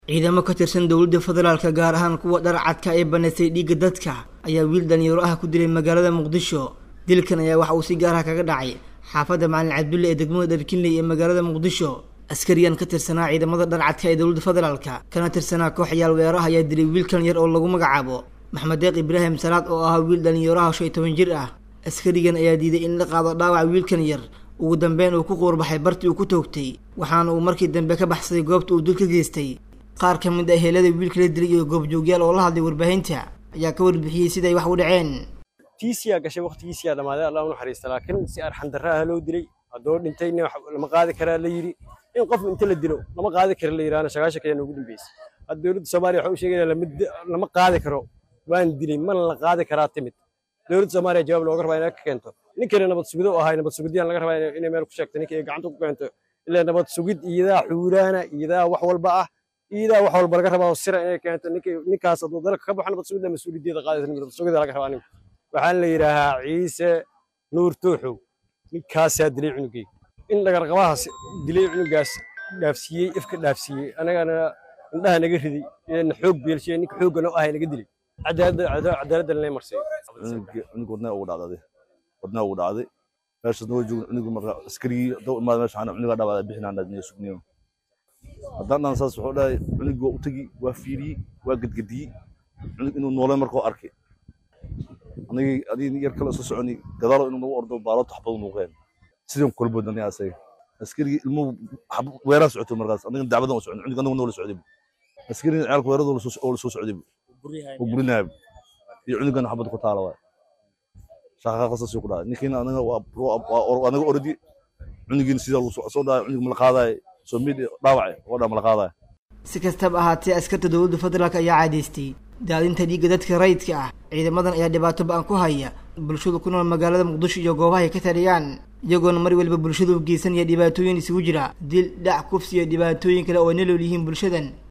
ciidamo ka tirsan dowladda federaalka gaar ahaan kuwa dharcadka ee banaysay dhiigga dadka ayaa wiil dhalinyaro ah ku dilay magaalada muqdisho dilkan ayaa waxa uu si gaar ah kaga dhacay xaafadda macalin cabdulle ee degmada dharkinley ee magaalada muqdisho askariyan ka tirsanaa ciidamada dharcadka ee dowladda federaalka kana tirsanaa koox yaal weeraha ayaa dilay wiilkan yar oo lagu magacaabo maxmed deeq ibraahim salaad oo ahaa wiil dhalinyaraha shan iyo toban jir ah askarigan ayaa diiday in la qaado dhaawac wiilkan yar ugu dambeyn uu ku quurbaxay bartii uu ku toogtay waxaana uu markii dambe ka baxsaday goobta uu dul ka geystay qaar ka mid ah heelada wiilka la dilay iyo goobjoogyaal oo la hadlay warbaahinta ayaa ka warbixiyey siday wax u dhaceen tiisiyaa gashay waqtigiisiyaa dhammaaday allah u naxariista laakiin si arxandarra ah loo dilay haddoo dhintayna lama qaadi karaa la yidhi in qof inta la dilo lama qaadi kara la yidhaana sagaashan kaya noogu dambeysay hadda dowladda soomaaliya waxa u sheegaya lama qaadi karo waan dilay mana la qaadi karaa timid dowladda soomaaliya jawaab looga rabaa inay ka keento ninkana nabad sugido ahay nabad sugidiyaan laga rabaa inay meel ku sheegto ninka ay gacanta ku keento ilaa nabad sugid iyadaa xuuraana iyadaa wax walba ah iyadaa wax walba laga rabaa oo sira inay keento ninkaas hadduu dalka ka baxo nabad sugidda mas-uuliyaddeeda qaadaysa nabad sugidda laga rabaa ninka waxaan la yidhaahaa ciise nuur tooxow ninkaasaa dilay cunugay in dhagarqabahaas dilay cunugaas dhaafsiiyey ifka dhaafsiiyey anagana indhaha naga riday na xoog beelshiye ninka xoogga noo ahay naga dilay cadaaladda lanay marsay cunug wadnaa ugu dhacday wadnaa ugu dhacday meeshaas noo joogo cunugu marka askarigii doo imaada meesha waxaan cunugaa dhaawacda bixinaan dhaadniyo sugniyo haddaan dhan saas wuxuu dhahay cunugii waa u tegi waa fiiriyey waa gadgadiyey cunug inuu noolay markuu arkay anigii adigii yar kale isu soconi gadaalo inuu nagu ordo baaloto xabadu nuuqeen sidaan kula boodnay asaga askarigii ilmuhu weeraa socotay markaas aniga dacbadan u socon cunug anagu noola socday askarigii ciyaalka weerada oo lasoo socday oo burinaaya iyo cunugan xabad ku taala waay shaqaqa qasas ku dhacay ninkiina anaga waa anaga ordi cunugiina sidaa lagu soo dhacay cunug mala qaadaay soo mid dhaawacay oo dhaa mala qaadaay si kastaba ahaatee askarta dowladda federaalk ayaa caadaystay daadinta dhiigga dadka rayidka ah ciidamadan ayaa dhibaato ba-an ku haya bulshada ku nool magaalada muqdisho iyo goobaha ay ka taliyaan iyagoona mar waliba bulshada u geysanaya dhibaatooyin isugu jira dil dhac kufsi iyo dhibaatooyin kale oo ay nolol yihiin bulshadan